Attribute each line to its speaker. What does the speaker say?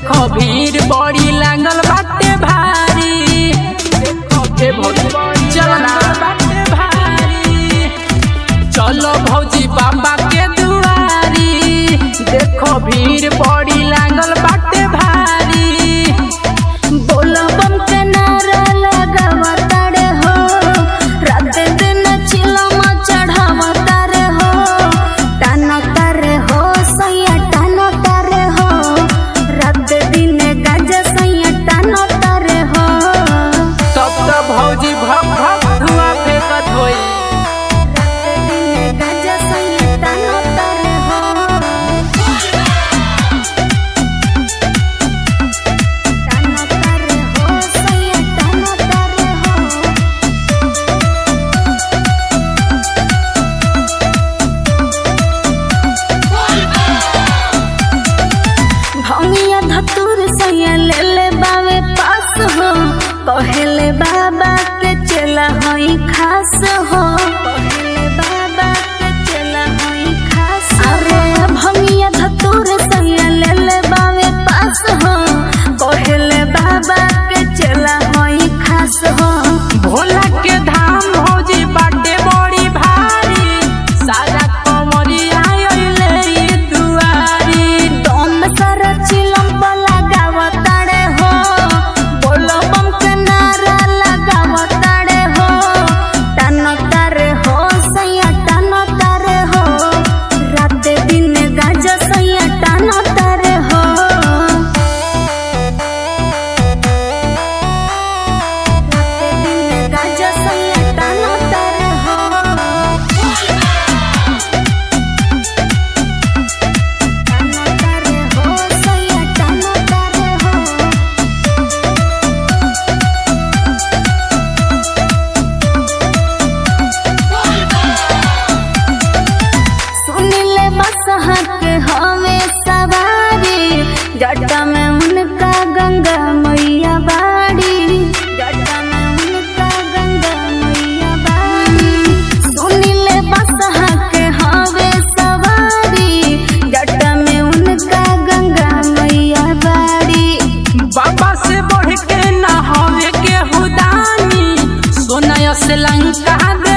Speaker 1: देखो भीड़ बड़ी लागल बाटे भारी देखो के भौजी चलना बाटे भारी चलो भौजी बाबा के दुआरी देखो भीड़ बड़ी लागल बाटे भारी
Speaker 2: बोलबम के नारा लगावा तारे हो रात दिन चिलम चढ़ावा तारे हो टाना तारे हो सैया टाना तारे हो रात दिन गज सैया टाना तारे हो
Speaker 1: तब तो भौजी भक भक धुआं फेंकत होई
Speaker 2: रात दिन गज सैया टाना तारे हो टाना तारे हो सैया टाना तारे हो भंगिया धतुर सैया ले ले बावे पास हो कहले बाबा के चला हई खास हो कहले बाबा के चला हई खास अरे भंगिया धतुर सैया ले ले बावे पास हो कहले बाबा के चला हई खास हो
Speaker 1: भोला के धाम भौजी बाटे बड़ी भारी सारा कमरिया अइले ई दुआरी
Speaker 2: दम सारा चिलम पर लगावा ताड़े हो बोलो बम के नारा लगावा ताड़े हो टानो तारे हो सैया टानो तारे हो रात दिन गाजा सैया टानो तारे हो रात दिन गाजा सैया टानो तारे हो टानो तारे हो सैया टानो तारे हो सुनिले बसहा के हवे सवारी जटा में उनका गंगा मैया बाड़ी जटा में उनका गंगा मैया बाड़ी सुनिले बसहा के हवे सवारी जटा में उनका गंगा मैया बाड़ी
Speaker 1: बाबा से बढ़ के ना हवे के हुदानी सोना से लंका